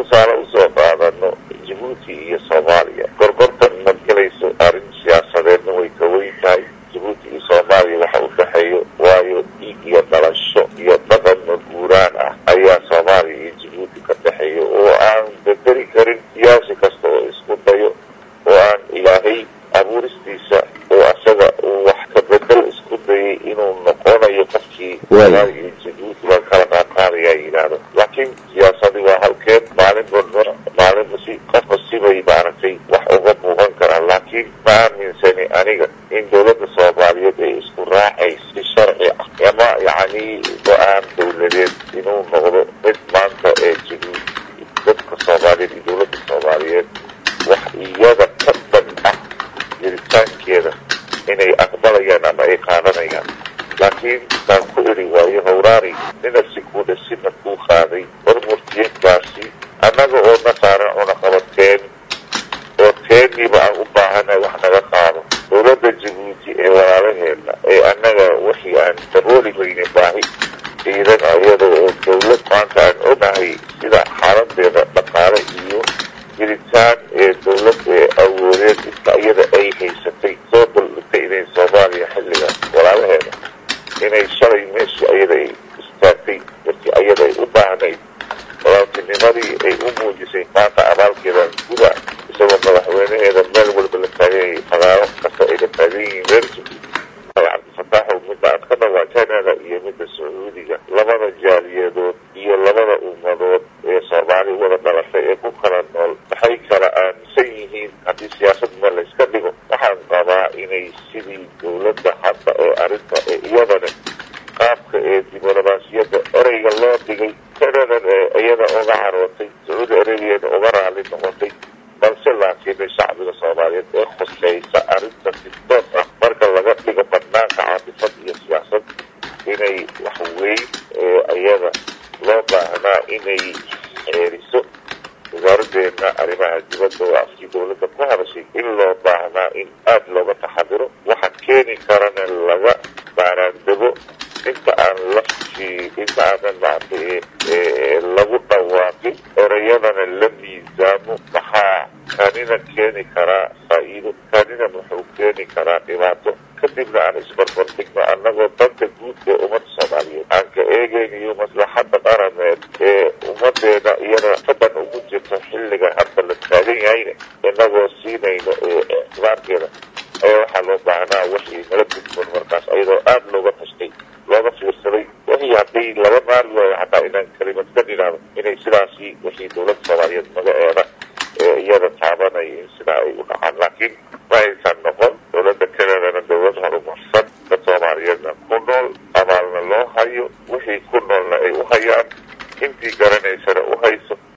tusaale usoo qaadano jabuuti iyo soomaaliya gorgortan ma gelayso arrin siyaasadeedna way ka weyn tahay jabuuti iyo soomaaliya waxa u dhexeeyo waayo dhiig iyo dhalasho iyo dhaqan maguuraan ah ayaa soomaaliya iyo jabuuti ka dhexeeyo oo aan bedeli karin siyaasi kasta oo isku dayo oo aan ilaahay abuuristiisa oo asaga uu wax ka bedel isku dayay inuu noqonayo qofkii soomaaliya iyo jabuuti baan kala qaadqaadayaa yidhaahdo laakiin siyaasadii waa halkeed maalin walba maalinba si qofba sibay maaragtay wax uga muuqan karaan laakiin ma aaminsani aniga in dowladda soomaaliyeed ay isku raacayso si sharci ah ama yacni go-aan dowladeed inuu noqdo mid maanta ee jabuuti dadka soomaaliyeed iyo dowladda soomaaliyeed wax iyada ka dan ah jiritaankeeda inay aqbalayaan ama ay qaadanayaan laakiin baan ku eri waayo hawraani ninasi kuudha sina kuu qaaday hormurtiyeedkaasi annaga oo na saaran cunaqabateen oo teeniiba aan u baahanay wax naga qaado dowladda jabuuti ee walaalaheena ee annaga wixii aan dabooli weyne baahi ciidan ayada oo dowlad maanta aan ogahay sida xaaladeeda dhaqaale iyo jiritaan ee dowlad ee awoodeed inta iyada ay haysatay soo daldhigtay inay soomaaliya xilliga walaalaheeda inay shalay meeshii ayada ay istaagtay markii ayada ay u baahnayd walaaltinimadii ay u muujisay maanta abaalkeedan guda isagoo madaxweynaheeda meel walba la taaganyay fagaaro kasta ay la taagan yihiin reer jabuuti cabdifataaxow midda aad ka dhawaa canada iyo midda sacuudiga labada jaaliyadood iyo labada ummadood ee soomaali wada dhalatay ee ku kala nool maxay kala aaminsan yihiin haddii siyaasadna layska dhigo waxaan qabaa inay sidii dowladda hadda ee arrinta ee iyadana qaabka ee diblomaasiyadda ereyga loo dhigay canadana ee iyada uga carootay sacuudi arabiyana uga raali noqotay balse laakiin shacbiga soomaaliyeed ee khuseysa arrinta sidood ah marka laga dhigo banaanka caadifad iyo siyaasad inay wax weyn ee iyada loo baahnaa inay ceeriso wasaaraddeena arrimaha dibadda oo afkii dowladda ku hadashay in loo baahnaa in aada looga taxadiro waxa keeni karana laga baaraandego inta aan laftii inta aanan maartay lagu dhawaaqin ereyadana la miisaamo maxaa kanina keeni karaa faa-iido kanina muxuu keeni karaa dhibaato kadibna aan isbarbardhigno annagoo danta guud ee ummadda soomaaliyeed aan ka eegaynayo maslaxadda qarameed ee ummadeena iyada fadan ugu jirto xilliga hadda la taagan yahayna inagoo siinayno ictibaarkeeda ayaa waxaa loo baahnaa wixii nala gudboon markaas ayadoo aada looga tashtay looga fiirsaday wixii haddii laga maari waayo xataa inaan kelimad ka dhinaado inay sidaasi wixii dowladda soomaaliyeed magaceeda ee iyada taabanaya in sidaa ay u dhacaan laakiin ma aysan noqon dowladda canadana dowlad horumarsan dad soomaaliyeedna ku nool abaalna loo hayo wixii ku noolna ay u hayaan intii garanaysana u hayso